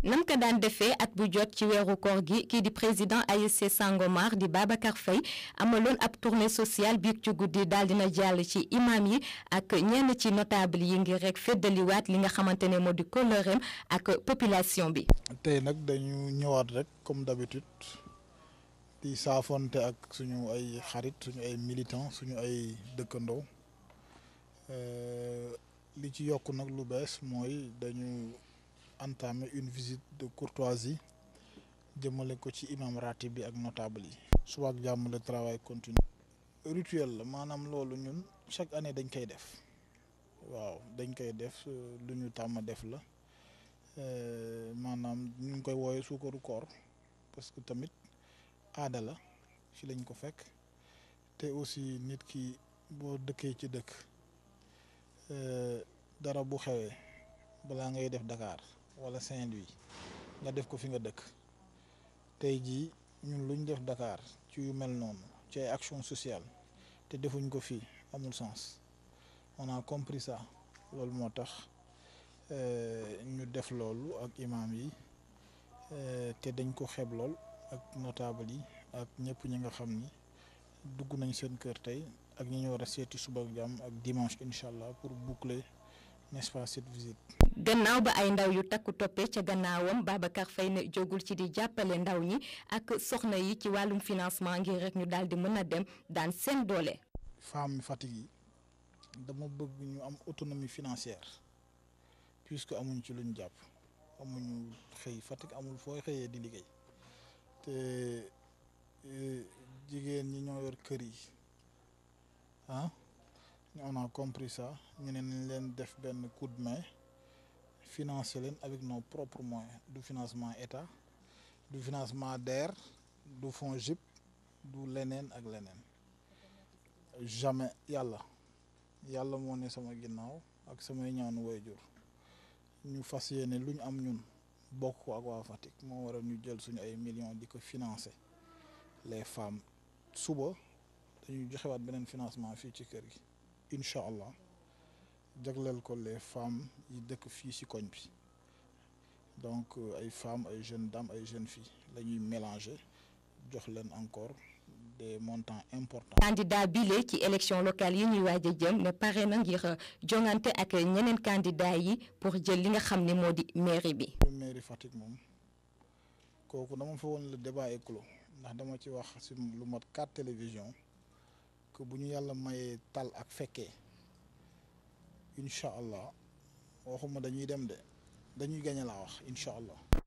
nam ko daan defee at bu jot ci weeru koor gi kii di président ASC Sangomar di Babacar Faye amaloon ab tournée sociale biig ci guddi daal dina jàll ci imam yi ak ñenn ci notable yi ngir rek feddaliwaat li nga xamante ne moo di kóllëreem ak population bi. tey nag dañu ñëwaat rek comme d'habitude di saafonte ak suñu ay xarit suñu ay militants suñu ay dëkkandoo li ci yokk nag lu bees mooy dañu entamé une visite de courtoisie jëmale ko ci imam ratib bi ak notable yi. suba ak jàmm le travail continue. rituel la maanaam loolu ñun chaque année dañ koy def waaw dañ koy def lu ñu tàmm def la maanaam ñu ngi koy wooyee suukaru koor parce que tamit aada la fi lañ ko fekk te aussi nit ki boo dëkkee ci dëkk dara bu xewee balaa ngay def Dakar wala Saint-Louis nga def ko fi nga dëkk tey jii ñun luñ def Dakar ci yu mel noonu ci ay action sociale te defuñ ko fii amul sens on a compris ça loolu moo tax ñu def loolu ak imam yi te dañ ko xeeb lool ak notable yi ak ñëpp ñi nga xam ni dugg nañ seen kër tey ak ñi ñu war a seeti suba ak jàmm ak dimanche incha allah pour boucler n'est-ce pas cette visite. gannaaw ba ay ndaw yu takku toppee ca gannaawam Babacar Faye ne jógul ci di jàppale ndaw ñi ak soxna yi ci wàllum financement ngir rek ñu daal di mën a dem daan seen doole. femme Fatick yi dama bëgg ñu am autonomie financière puisque amuñ ci luñ jàpp amuñu xëy Fatick amul fooy xëyee di liggéey te jigéen ñi ñoo yor kër yi ah on a compris ça ñu ne nañ leen def benn coup de main financer leen avec nos propres moyens du financement état du financement DER du fonds JIP du leneen ak leneen jamais yàlla yàlla moo ne sama ginnaaw ak samay ñaanu waajur ñu fas yéene lu ñu am ñun bokk ko ak waa Fatick moo waral ñu jël suñu ay millions di ko financer les femmes suba dañuy joxewaat beneen financement fii ci kër gi incha allah jagleel ko les femmes yi dëkk fii ci koñ bi donc ay femmes ay jeunes dames ay jeunes filles la ñuy mélanger jox leen encore des montants importants. candidat bile ci élection locale yi ñuy waaj a jëm ne pare na ngir jongante ak ñeneen candidat yi pour jël li nga xam ne moo di mairie bi. mairie Fatick moom kooku dama fa woon le débat est clos ndax dama ci wax ci lu mat quatre télévision que bu ñu yàlla mayee tal ak fekkee incha allah waxuma dañuy dem de dañuy gañe laa wax incha allah.